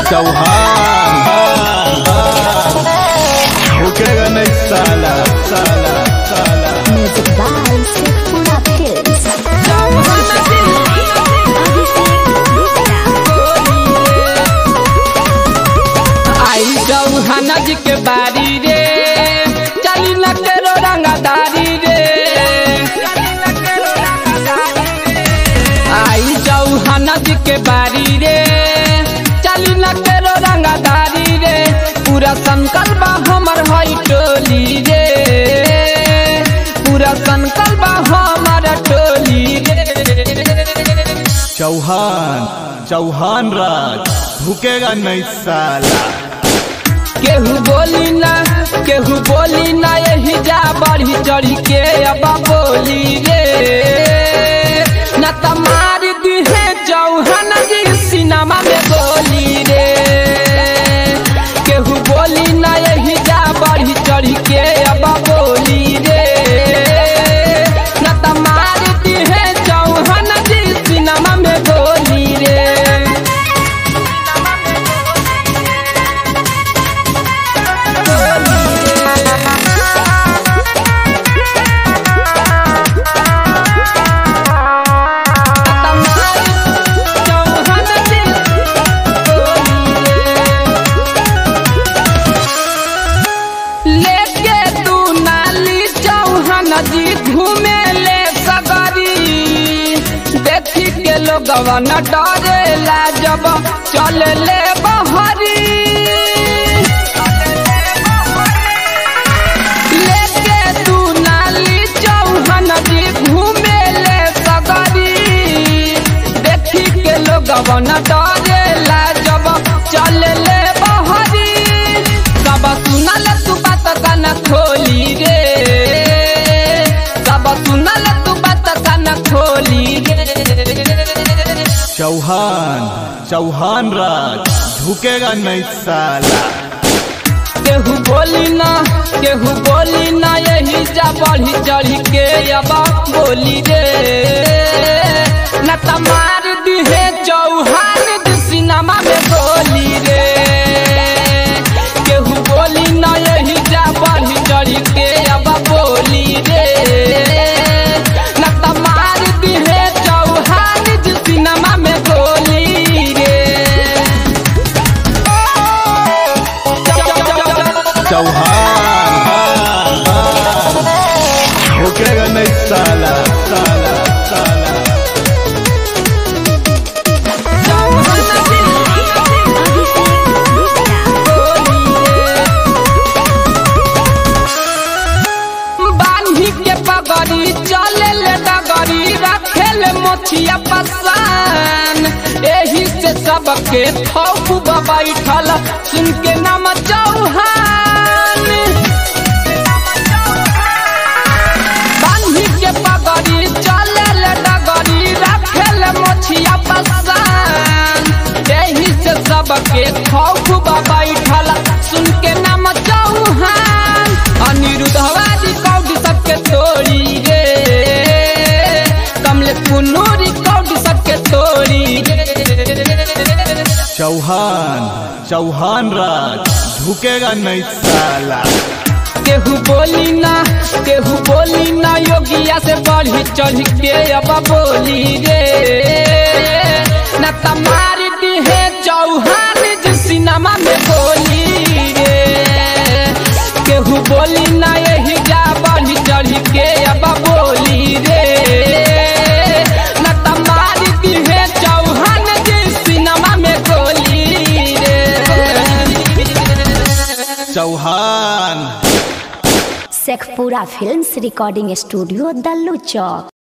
चौहान रुकेगा नहीं साला साला साला Music by Sefpura Films. आई चौहाना जी के बारी रे चली न केरो रंगदारी रे आई चौहाना जी के बारी रे चली न केरो रंगदारी रे पूरा संकल्प हमर हई टोली रे पूरा संकल्प हमर टोली रे चौहान चौहान राज भूकेगा नहीं साला केहू बोली ना केहू बोली ना यही जा बढ़ी चढ़ी के अब बोली रे न तमार दिहे चौहान जी सिनेमा में बोली रे केहू बोली ना यही जा बढ़ी चढ़ी के अब बोली रे न तमार दिहे चौहान जी सिनेमा में बोली रे लेके तू नाली चौहान जी घूमे ले सगरी देखी के लोगवा न डरेला जब चल ले बहरी लेके तू नाली चौहान जी घूमे ले सगरी देखी के लोगवा न डरेला जब चल ले बहरी सब सुनल तू बात कान खोली रे सब सुनल तू बात कान खोली रे चौहान चौहान राज झुकेगा नहीं साला केहू बोली ना केहू बोली ना यही जा बढ़ी चढ़ी के अब बोली रे न तमार दिहे चौहान जी सिनेमा में बोली रे केहू बोली ना यही जा बढ़ी चढ़ी के अब बोली रे न तमार दिहे चौहान जी सिनेमा में बोली रे चौहान रुकेगा नहीं साला साला साला बांधी के पगड़ी चले ले डगरी रखे ले मोछिया पसान एही से सबके खौफ बैठल सुन के नाम चौहान बांधी के पगड़ी चले ले डगरी रखे ले मोछिया पसान एही से सबके खौफ बैठल सुन के नाम चौहान अनिरुद्धवादी कौडी सबके तोड़ी रे कमले पुनूरी कौडी सबके तोड़ी रे चौहान चौहान राज झुकेगा नहीं साला केहू बोली ना केहू बोली ना योगिया से बढ़ी चढ़ के अब बोली रे न तमार दिहे चौहान जी सिनेमा में बोली रे केहू बोली ना यही जा बढ़ी चढ़ के अब बोली रे न तमार दिहे चौहान जी सिनेमा में बोली रे Chauhan Sekhpura Films Recording Studio, Dallu Chowk.